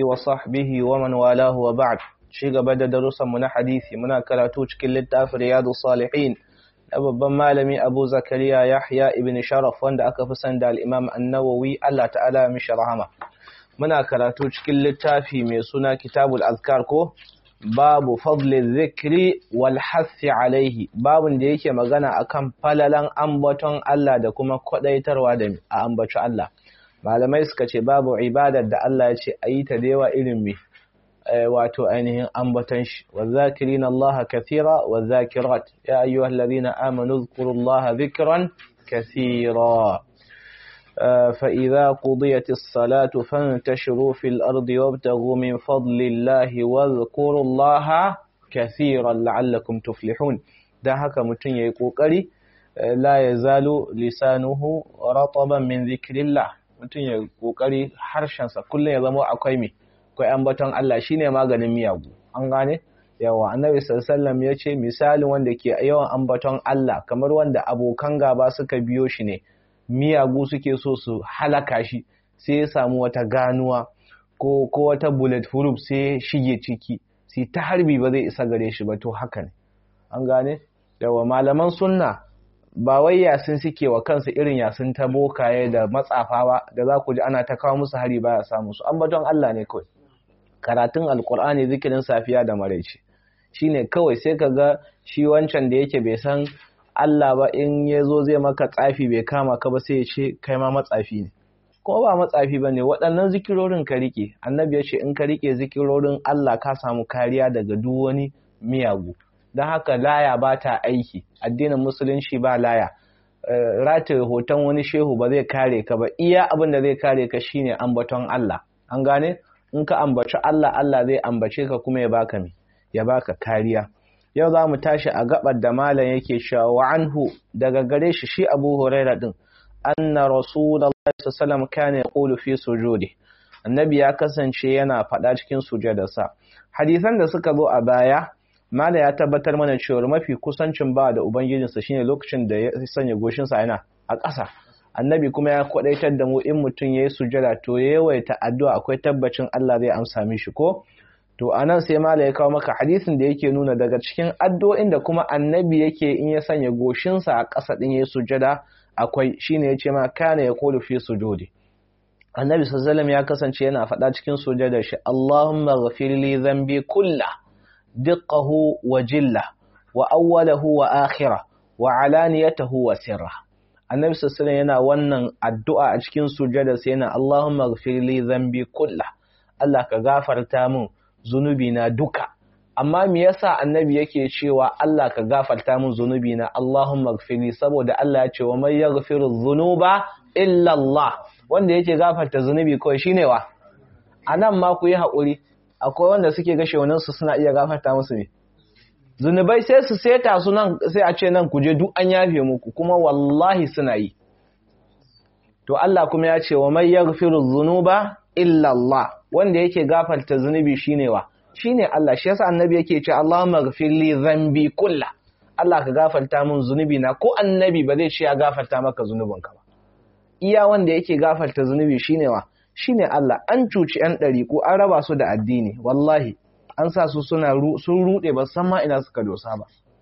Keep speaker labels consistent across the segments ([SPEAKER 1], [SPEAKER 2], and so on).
[SPEAKER 1] وصحبه ومن والاه وبعد شي gaba da darussan mu na hadisi muna karatu cikin littafin Riyadus Salihin na babban malami Abu Zakariya Yahya ibn Sharaf wanda aka fi san da al-Imam An-Nawawi Allah ta'ala ya mishi rahama muna karatu cikin littafi mai suna Kitabul Azkar ko babu fadli zikri wal hassi alaihi babun da yake magana akan falalan ambaton Allah da kuma kwadaitarwa da a ambaci Allah malamai suka ce babu ibadar da Allah ya ce ayi ta da yawa irin me wato ainihin ambaton shi wazakirin Allah kathira wazakirat ya ayyuhal ladina amanu zkurullaha dhikran kathira فإذا قضيت الصلاة فانتشروا في الأرض وابتغوا من فضل الله واذكروا الله كثيرا لعلكم تفلحون ده haka mutum yayi kokari la yazalu lisanuhu rataban min dhikrillah mutum yayi kokari harshen sa kullun ya zama akwai me akwai ambaton Allah shine maganin miyagu an gane yawa annabi sallallahu alaihi wasallam yace misalin wanda ke yawan ambaton Allah kamar wanda abokan gaba suka biyo shi ne miyagu suke so su halaka shi sai ya samu wata ganuwa ko ko wata bullet proof sai shige ciki sai ta harbi ba zai isa gare shi ba to haka ne an gane yawa malaman sunna ba wai yasin suke wa kansu irin yasin ta bokaye da matsafa ba da za ku ji ana ta kawo musu hari baya samu su ambaton Allah ne kawai karatun alkur'ani zikirin safiya da maraice shine kawai sai ka ga shi wancan da yake bai san Allah ba in ya zo zai maka tsafi bai kama ka ba sai ya ce kai ma matsafi ne kuma ba matsafi ba ne waɗannan zikirorin ka riƙe annabi ya ce in ka riƙe zikirorin Allah ka samu kariya daga duk wani miyagu don haka laya ba ta aiki addinin musulunci ba laya rataye hoton wani shehu ba zai kare ka ba iya abin da zai kare ka shine ambaton Allah an gane in ka ambaci Allah Allah zai ambace ka kuma ya baka me ya baka kariya yau za mu tashi a gabar da malam yake cewa wa anhu daga gare shi shi Abu Huraira din anna Rasulullahi sallallahu alaihi kana yaqulu fi sujudi annabi ya kasance yana faɗa cikin sujadarsa hadisan da suka zo a baya malam ya tabbatar mana cewa mafi kusancin ba da ubangijinsa shine lokacin da ya sanya goshinsa yana a ƙasa annabi kuma ya kwadaitar da mu in mutum yayi sujada to yawaita addu'a akwai tabbacin Allah zai amsa mishi ko to anan sai mala ya kawo maka hadisin da yake nuna daga cikin addu'o'in da kuma annabi yake in ya sanya goshinsa a ƙasa din yayin sujada akwai shine yace ma kana ya qulu fi sujudi annabi sallallahu ya kasance yana faɗa cikin sujadar shi Allahumma ghafir li dhanbi kullah diqqahu wa jilla wa awwalahu wa akhirah wa alaniyatahu wa sirra annabi sallallahu yana wannan addu'a a cikin sujadar sa yana Allahumma ghafir li dhanbi kullah Allah ka gafarta min zunubi na duka amma me yasa annabi yake cewa Allah ka gafarta min zunubi na Allahumma ighfirli saboda Allah ya ce wa may yaghfiru dhunuba illa Allah wanda yake gafarta zunubi kawai shine wa anan ma ku yi hakuri akwai wanda suke ga shewanin su suna iya gafarta musu ne zunubai sai su seta su nan sai a ce nan ku je duk an yafe muku kuma wallahi suna yi to Allah kuma ya ce wa may yaghfiru dhunuba illa Allah wanda yake gafarta zunubi shine wa shine Allah shi yasa annabi yake ce Allahumma ghfir li dhanbi kullah Allah ka gafarta min zunubi na ko annabi ba zai ce ya gafarta maka zunubinka ba iya wanda yake gafarta zunubi shine wa shine Allah an cuci yan ko an raba su da addini wallahi an sa su suna sun rude ba san ma ina suka dosa ba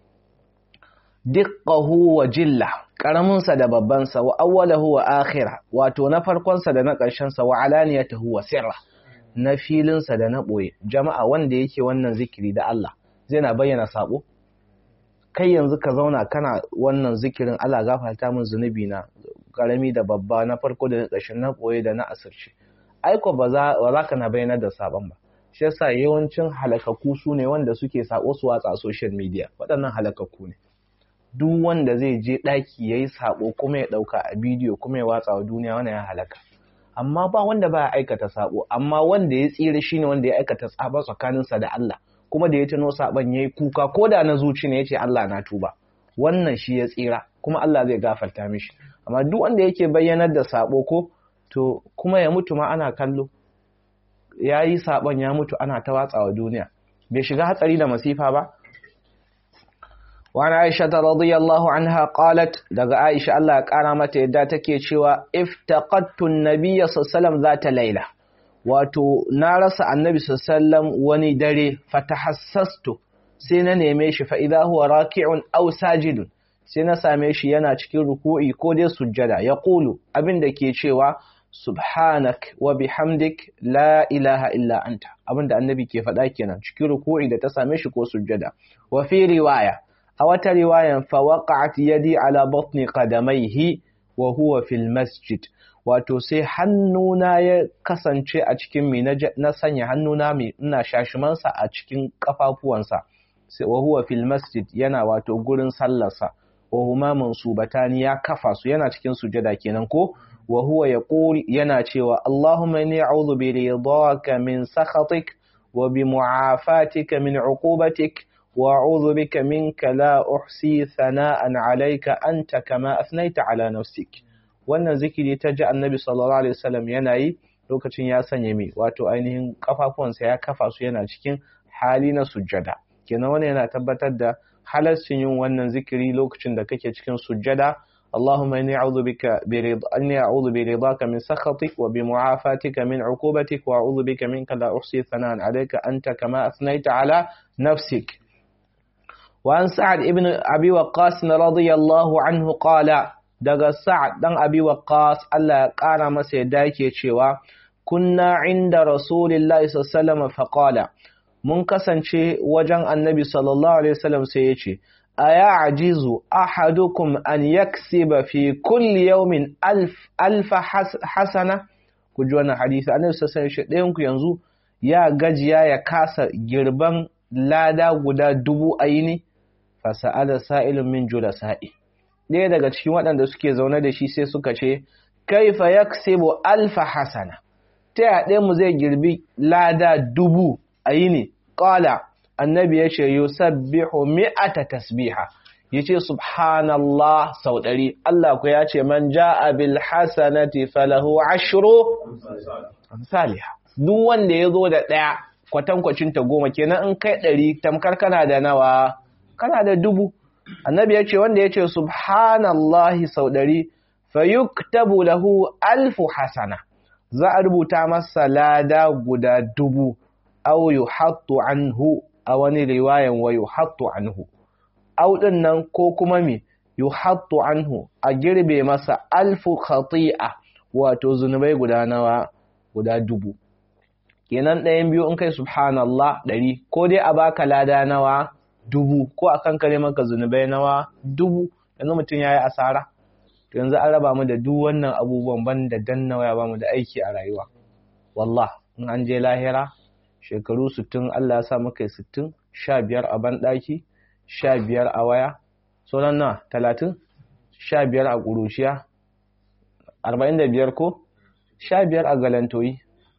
[SPEAKER 1] diqqahu wa jilla karamin sa da babban sa wa awwalahu wa akhirah wato na farkon sa da na ƙarshen sa wa alaniyatahu wa sirra na filin sa da na boye jama'a wanda yake wannan zikiri da Allah zai na bayyana sabo kai yanzu ka zauna kana wannan zikirin Allah gafarta min zunubi na karami da babba na farko da na ƙarshen na boye da na asirce aiko ba za ka na bayyana da sabon ba shi yasa yawancin halakaku su ne wanda suke sako su watsa social media waɗannan halakaku ne duk wanda zai je ɗaki ya yi saɓo kuma ya ɗauka a bidiyo kuma ya watsa wa duniya wani ya halaka amma ba wanda ba ya aikata saɓo amma wanda ya tsira shi ne wanda ya aikata tsaba tsakaninsa da Allah kuma da ya tuno saɓon ya yi kuka ko da na zuci ne ya ce Allah na tuba wannan shi ya tsira kuma Allah zai gafarta mishi amma duk wanda yake bayyanar da saɓo ko to kuma ya mutu ma ana kallo ya yi saɓon ya mutu ana ta watsa wa duniya bai shiga hatsari da masifa ba وعن عائشة رضي الله عنها قالت دغ عائشة الله قال متى يدا take cewa افتقدت النبي صلى الله عليه وسلم ذات ليلة wato na rasa annabi sallam wani dare fatahassastu sai na neme shi fa idza huwa raki'un aw sajidun sai na same shi yana cikin ruku'i ko dai sujjada ya qulu abinda ke cewa subhanak wa bihamdik la ilaha illa anta abinda annabi ke faɗa kenan cikin ruku'i da ta same shi ko sujjada wa fi riwaya a wata riwayan fa waqa'at yadi ala batni qadamaihi wa huwa fil masjid wato sai hannuna ya kasance a cikin mi na sanya hannuna mai ina shashimansa a cikin kafafuwansa sai wa huwa fil masjid yana wato gurin sallarsa wa huma mansubatani ya kafa su yana cikin sujada kenan ko wa huwa yaqul yana cewa Allahumma inni a'udhu bi ridaka min sakhatik wa bi mu'afatika min 'uqubatik wa a'udhu bika minka la uhsi thana'an 'alayka anta kama athnayta 'ala nafsik wannan zikiri ta ji annabi sallallahu alaihi wasallam yana yi lokacin ya sanya mi wato ainihin kafafuwansa ya kafa su yana cikin hali na sujjada kenan wannan yana tabbatar da halarcin yin wannan zikiri lokacin da kake cikin sujjada اللهم إني أعوذ بك برضا إني أعوذ برضاك من سخطك وبمعافاتك من عقوبتك وأعوذ بك منك لا أحصي ثناء عليك أنت كما أثنيت على نفسك وعن سعد ابن أبي وقاص رضي الله عنه قال daga Sa'ad dan Abi Waqqas Allah ya ƙara masa yadda yake cewa kunna inda Rasulillahi sallallahu alaihi mun kasance wajen Annabi sallallahu alaihi wasallam sai yace aya ajizu ahadukum an yaksiba fi kulli yawmin alf alf hasana ku ji wannan hadisi Annabi sallallahu alaihi wasallam ku yanzu ya gajiya ya kasa girban lada guda dubu ayini fasa'ala sa'ilun min julasa'i ɗaya daga cikin waɗanda suke zaune da shi sai suka ce kaifa yaksibu alfa hasana ta yaɗe mu zai girbi lada dubu a yi ne ƙala annabi ya ce yusabbihu mi'ata tasbiha ya ce subhanallah sau ɗari Allah ku ya ce man ja'a bil hasanati falahu ashru amsaliha duk wanda ya zo da ɗaya kwatankwacin ta goma kenan in kai ɗari tamkar kana da nawa kana da dubu annabi ya ce wanda ya ce subhanallahi sau ɗari fayuktabu lahu alfu hasana za a rubuta masa lada guda dubu au yuhattu anhu a wani riwayan wa yuhattu anhu au din nan ko kuma me yuhattu anhu a girbe masa alfu khati'a wato zunubai guda nawa guda dubu kenan ɗayan biyu in kai subhanallah ɗari ko dai a baka lada nawa dubu ko a kan kare maka zunubai nawa dubu yanzu mutum ya yi asara to yanzu an raba mu da duk wannan abubuwan ban da danna waya ba mu da aiki a rayuwa wallah in an je lahira shekaru sittin Allah ya sa muka yi sittin sha biyar a banɗaki sha biyar a waya sauran na talatin sha biyar a ƙuruciya arba'in da biyar ko sha biyar a galantoyi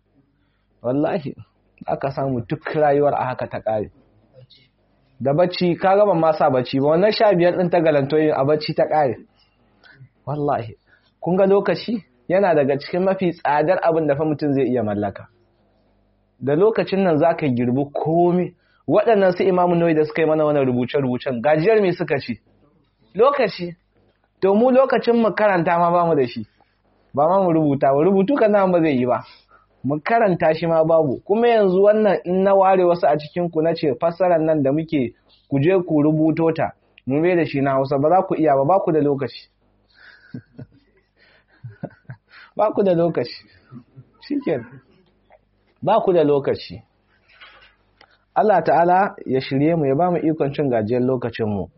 [SPEAKER 1] wallahi aka samu duk rayuwar a haka ta ƙare da bacci ka gaba ma sa bacci ba wannan sha biyar ɗin ta galantoyin a bacci ta ƙare wallahi kun ga lokaci yana daga cikin mafi tsadar abin da fa mutum zai iya mallaka da lokacin nan za ka girbi komi waɗannan su imamu nauyi da suka yi mana wani rubuce-rubucen gajiyar me suka ci lokaci to mu lokacin mu karanta ma ba mu da shi ba ma mu rubuta ba rubutu kan ba zai yi ba mu karanta shi ma babu kuma yanzu wannan in na ware wasu a cikin ku nace fassarar nan da muke ku je ku rubuto ta mu mai da shi na Hausa ba za ku iya ba ba ku da lokaci ba ku da lokaci shikenan ba ku da lokaci Allah ta'ala ya shirye mu ya ba mu ikon cin gajiyar lokacin mu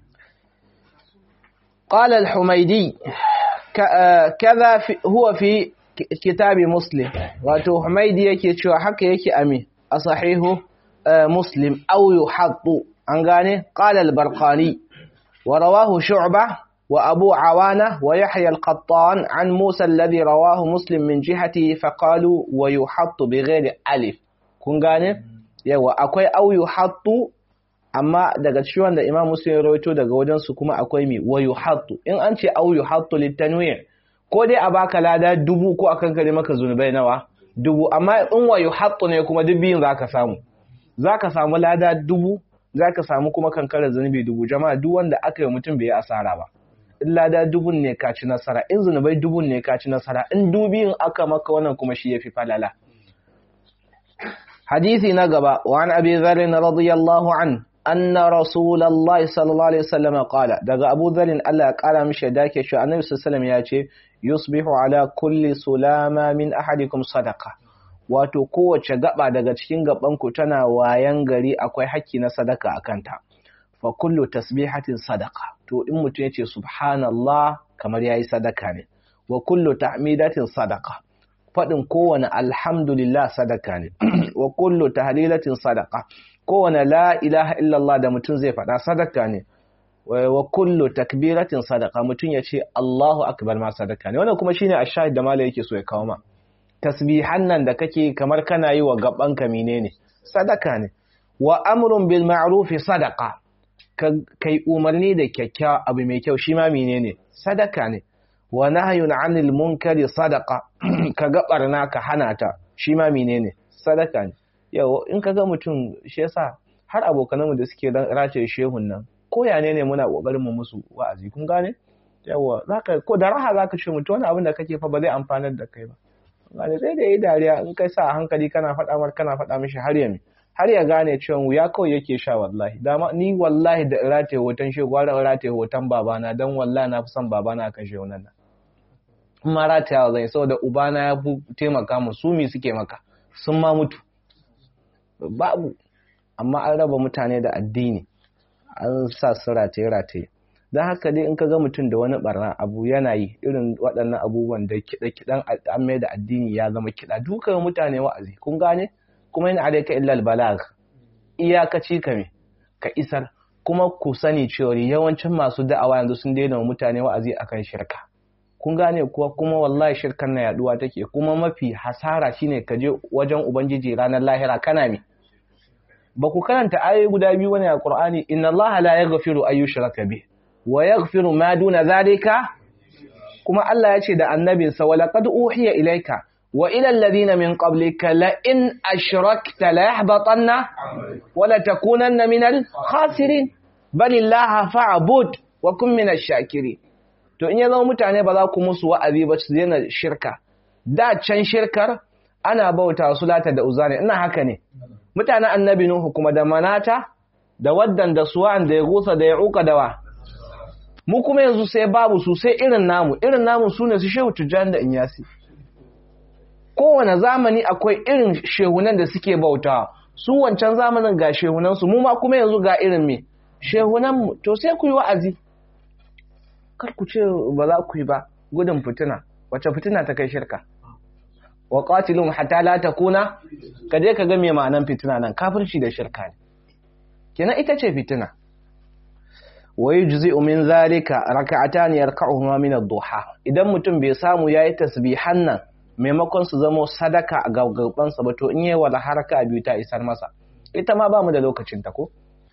[SPEAKER 1] قال الحميدي كذا هو في kitabi muslim wato humaidi yake cewa haka yake ami a sahihu muslim aw yuhaddu an gane qala al-barqani wa rawahu shu'bah wa abu awana wa yahya al-qattan an musa alladhi rawahu muslim min jihati fa qalu wa yuhaddu bighairi alif kun gane yawa akwai aw yuhaddu amma daga cikin wanda imam muslim ya rawaito daga wajen su kuma akwai mi wa yuhaddu in an ce aw yuhaddu litanwi' ko dai a baka lada dubu ko a kankare maka zunubai nawa dubu amma in wayo hatsu ne kuma duk biyun zaka samu zaka samu lada dubu zaka samu kuma kankare zunubi dubu jama'a duk wanda aka yi mutum bai yi asara ba in lada dubun ne ka ci nasara in zunubai dubun ne ka ci nasara in dubin aka maka wannan kuma shi yafi falala hadisi na gaba wa an abi dharr radiyallahu an anna rasulullahi sallallahu alaihi wasallam qala daga abu dharr Allah ya kara mishi da ke shi annabi sallallahu ya ce yusbihu ala kulli sulama min ahadikum sadaqa wato kowace gaba daga cikin gabanku tana wayan gari akwai haƙƙi na sadaka akan ta fa kullu tasbihatin sadaqa to in mutum yace subhanallah kamar yayi sadaka ne wa kullu ta'midatin sadaqa fadin kowane alhamdulillah sadaka ne wa kullu tahlilatin sadaqa kowane la ilaha illallah da mutum zai faɗa sadaka ne wa kullu takbiratin sadaqa mutum yace Allahu akbar ma sadaka ne wannan kuma shine ashahid da malai yake so ya kawo ma tasbihan nan da kake kamar kana yi wa gabanka menene sadaka ne wa amrun bil ma'ruf sadaqa kai umarni da kyakkyawa abu mai kyau shi ma menene sadaka ne wa nahyun 'anil munkari sadaqa ka ga barna ka hana ta shi ma menene sadaka ne yau in ka ga mutum shi yasa har abokananmu da suke race shehun nan ko ya ne ne muna kokarin mu musu wa'azi kun gane yawa zaka ko da raha zaka ce mutum wani abin da kake fa ba zai amfanar da kai ba gane sai da yi dariya in kai sa a hankali kana faɗa mar kana faɗa mishi har ya har ya gane cewa wuya kawai yake sha wallahi dama ni wallahi da rataye hoton shi gwara rataye hoton babana dan wallahi na fi son babana akan shi wannan nan kuma ratayawa zai saboda ubana ya fi taimaka mu su mi suke maka sun ma mutu babu amma an raba mutane da addini an sa su rataye rataye don haka dai in ka ga mutum da wani barna abu yana yi irin waɗannan abubuwan da kiɗa-kiɗan an mai da addini ya zama kiɗa dukan mutane wa'azi kun gane kuma yin alaika illal balag iyakaci ka me ka isar kuma ku sani cewa yawancin masu da'awa yanzu sun daina wa mutane wa'azi akan shirka kun gane kuwa kuma wallahi shirkan na yaduwa take kuma mafi hasara shine ka je wajen ubangiji ranar lahira kana me ba ku karanta ayoyi guda biyu wani a Qur'ani inna Allah la yaghfiru an yushraka bih wa yaghfiru ma duna zalika kuma Allah ya ce da annabinsa wa laqad uhiya ilayka wa ila alladhina min qablika la in ashrakta la yahbatanna wa la takunanna min al khasirin bal illaha fa'bud wa kun min ash-shakirin to in ya zama mutane ba za ku musu wa'azi ba su daina shirka da can shirkar ana bauta su lata da uzani ina haka ne mutanen annabi nuhu kuma da manata da waddan da suwan da ya gusa da ya uka da wa mu kuma yanzu sai babu su sai irin namu irin namu su ne su shehu tujjan da inyasi kowane zamani akwai irin shehunan da suke bauta su wancan zamanin ga shehunansu mu ma kuma yanzu ga irin me shehunanmu to sai ku yi wa'azi kar ku ce ba za ku yi ba gudun fitina wace fitina ta kai shirka wa qatilum hatta la takuna kaje ka ga me ma'anan fitina nan kafirci da shirka ne kenan ita ce fitina wa yujzi'u min zalika rak'atan yarka'uhuma min ad-duha idan mutum bai samu yayi tasbihan nan maimakon su zamo sadaka a gaggaban sa ba to in yayi wala haraka biyu ta isar masa ita ma bamu da lokacin ta ko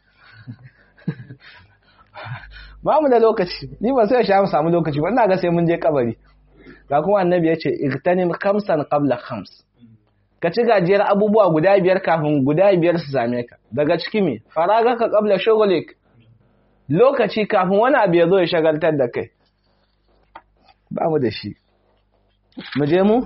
[SPEAKER 1] bamu da lokaci ni ba sai sha mu samu lokaci ba ina ga sai mun je kabari ga kuma annabi ya ce igtanim khamsan qabla khams ka ci gajiyar abubuwa guda biyar kafin guda biyar su same ka daga ciki me faraga ka qabla shughlik lokaci kafin wani abu ya zo ya shagaltar da kai ba mu da shi mu je mu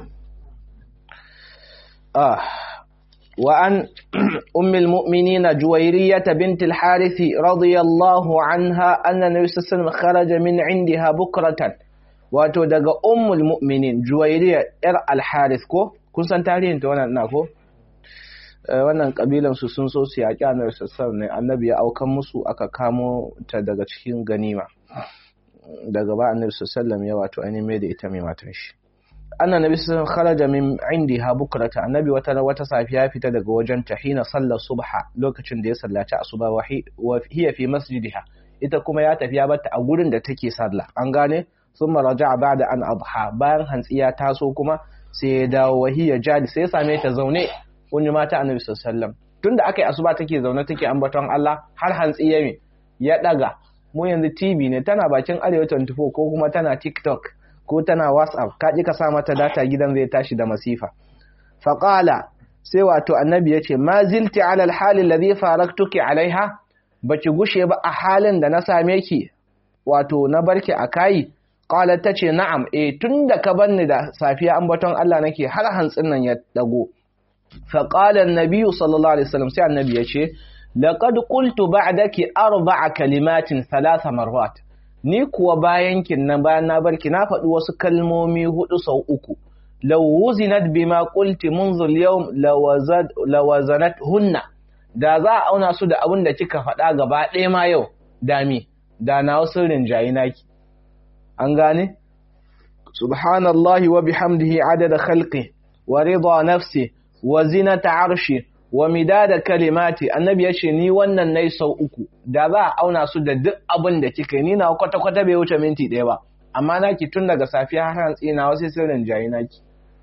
[SPEAKER 1] ah wa an ummul mu'minina juwayriyah bint al-harith radiyallahu anha anna nabiy sallallahu alaihi wasallam kharaja min indiha bukratan wato daga ummul mu'minin juwairiya yar al-haris ko kun san tarihin ta wannan ina ko wannan kabilan su sun so su yaƙi annabi sallallahu ne annabi ya aukan musu aka kamo ta daga cikin ganima daga ba annabi sallallahu ya wato ainihin mai da ita mai matan shi annabi sallallahu kharaja min indiha bukrata annabi wata wata safiya fita daga wajen ta hina sallar subha lokacin da ya sallaci asuba wa hiya fi masjidiha ita kuma ya tafi ya bata a gurin da take sallah an gane ثم رجع بعد an adha bayan hantsi ya taso kuma sai ya dawo wahiya jadi sai ya same ta zaune kunyi mata annabi sallallahu tunda akai asuba take zaune take ambaton Allah har hantsi ya ya daga mu yanzu TV ne tana bakin Arewa 24 ko kuma tana TikTok ko tana WhatsApp ka ji ka sa mata data gidan zai tashi da masifa faqala sai wato annabi yace ma zilti ala alhal alladhi faraktuki alaiha baki gushe ba a halin da na same ki wato na barki a kai qalat tace na'am eh tunda ka banni da safiya ambaton Allah nake har hantsin nan ya dago fa qala an-nabi sallallahu alaihi wasallam sai annabi yace laqad qultu ba'daki arba'a kalimatin thalatha marrat ni kuwa bayan kin nan bayan na barki na faɗi wasu kalmomi hudu sau uku law wuzinat bima qulti منذ al-yawm lawazad lawazanat hunna da za a auna su da abin da kika faɗa gaba ɗaya ma yau dami da na wasu rinjayi naki an gane subhanallahi wa bihamdihi adada khalqi wa rida nafsi wa zinata arshi wa midada kalimati annabi yace ni wannan nayi sau uku da za a auna su da duk abin da kika ni na kwata kwata bai wuce minti ɗaya ba amma naki tun daga safiya har hantsi na wasu sirrin jayi naki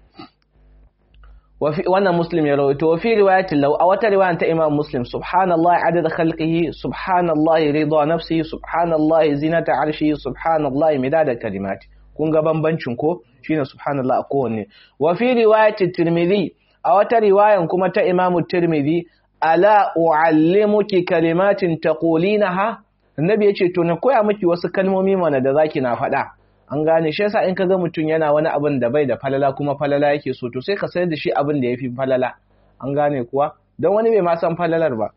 [SPEAKER 1] wannan muslim ya rawaito wa fi riwayatin law a wata riwaya ta imam muslim subhanallahi adada khalqihi subhanallahi rida nafsihi subhanallahi zinata arshihi subhanallahi midada kalimati kun ga bambancin ko shine subhanallah a kowanne wa fi riwayati tirmidhi a wata riwayan kuma ta imam tirmidhi ala uallimuki kalimatin taqulinaha annabi yace to na koya miki wasu kalmomi mana da zaki na faɗa an gane shi yasa in ka ga mutum yana wani abin da bai da falala kuma falala yake so to sai ka sayar da shi abin da yafi falala an gane kuwa don wani bai ma san falalar ba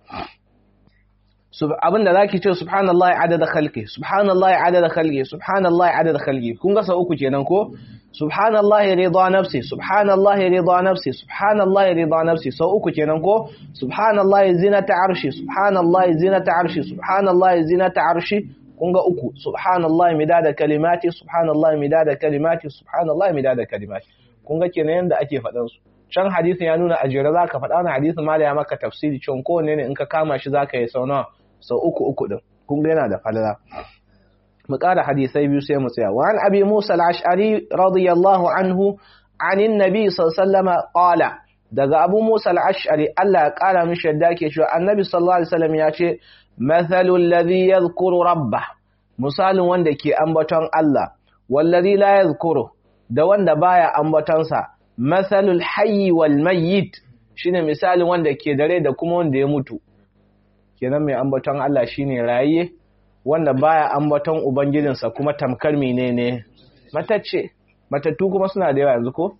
[SPEAKER 1] abin da zaki ce subhanallahi adada khalqi subhanallahi adada khalqi subhanallahi adada khalqi kun ga sau uku kenan ko subhanallahi rida nafsi subhanallahi rida nafsi subhanallahi rida nafsi sau uku kenan ko subhanallahi zinata arshi subhanallahi zinata arshi subhanallahi zinata arshi kun ga uku subhanallahi midada kalimati subhanallahi midada kalimati subhanallahi midada kalimati kun ga kenan yanda ake faɗan su can hadisin ya nuna ajira zaka faɗa na hadisin mala ya maka tafsiri can ko ne in ka kama shi zaka yi sau nawa sau uku uku din kun ga yana da falala mu ƙara hadisai biyu sai mu tsaya wa an abi musa al-ash'ari radiyallahu anhu anin nabi sallallahu alaihi qala daga abu musa al-ash'ari Allah ya ƙara mishi yadda ke cewa annabi sallallahu alaihi wasallam ya ce mathalul ladhi yadhkuru rabbah misalin wanda ke ambaton Allah wallazi la yadhkuru da wanda baya ambatonsa mathalul hayyi wal mayyit shine misalin wanda ke dare da kuma wanda ya mutu kenan mai ambaton Allah shine rayiye wanda baya ambaton ubangijinsa kuma tamkar menene matacce matattu kuma suna da yawa yanzu ko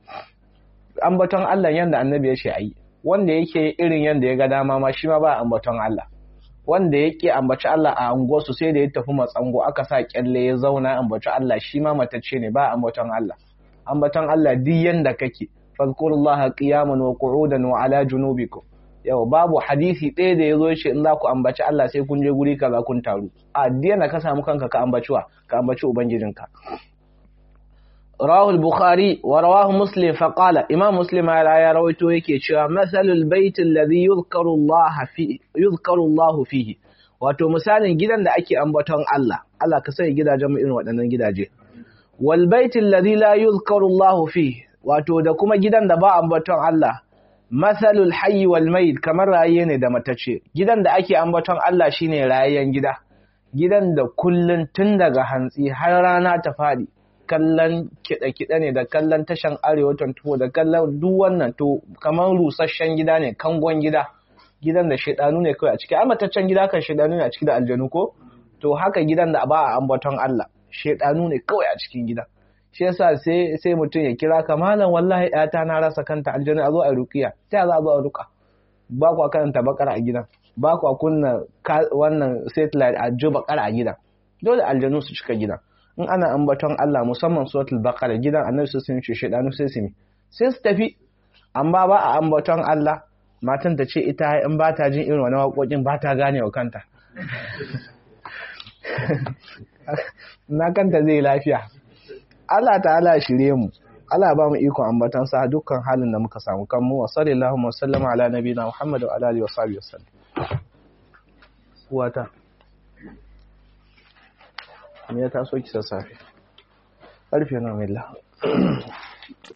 [SPEAKER 1] ambaton Allah yanda annabi ya ce ayi wanda yake irin yanda ya ga dama ma shi ma ba ambaton Allah wanda yake ambaci Allah a anguwarsu sai da ya tafi matsango aka sa kyalle ya zauna ambaci Allah shi ma matacce ne ba ambaton Allah ambaton Allah duk yanda kake fadkurullaha qiyaman wa qu'udan wa ala junubikum yau babu hadisi ɗaya da ya zo shi in za ku ambaci Allah sai kun je guri kaza kun taru a diyana ka samu kanka ka ambaciwa ka ambaci ubangijinka rawahul bukhari wa rawahu muslim fa qala imam muslim ya rawaito yake cewa masalul bait alladhi yuzkaru Allah fi yuzkaru Allah fihi wato misalin gidan da ake ambaton Allah Allah ka sai gidajen mu irin waɗannan gidaje wal bait alladhi la yuzkaru Allah fihi wato da kuma gidan da ba ambaton Allah masalul hayyi wal mayit kamar raye ne da matace gidan da ake ambaton Allah shine rayayyen gida gidan da kullun tun daga hantsi har rana ta fadi kallon kiɗe-kiɗe ne da kallon tashan arewa tuwo da kallon duk wannan to kamar rusasshen gida ne kangon gida gidan da shaidanu ne kawai a ciki a mataccen gida kan shaidanu ne a ciki da aljanu ko to haka gidan da ba a ambaton Allah shaidanu ne kawai a cikin gidan shi yasa sai sai mutum ya kira ka malam wallahi ƴata na rasa kanta aljanu a zo a ruqiya ta za a zo a ruka ba kwa karanta bakara a gidan ba kwa kunna wannan satellite a jo bakara a gidan dole aljanu su cika gidan in ana ambaton Allah musamman suratul baqara gidan annabi su sun ce shedanu sai su sai su tafi amma ba a ambaton Allah matan ta ce ita in ba ta jin irin wani waƙoƙin ba ta gane wa kanta na kanta zai lafiya Allah ta'ala shirye mu Allah ba mu ikon ambatan sa dukkan halin da muka samu kanmu wa sallallahu wa sallama ala nabiyina Muhammad wa ala alihi wa sahbihi wasallam uwata me ya taso ki sassafe ƙarfe na milla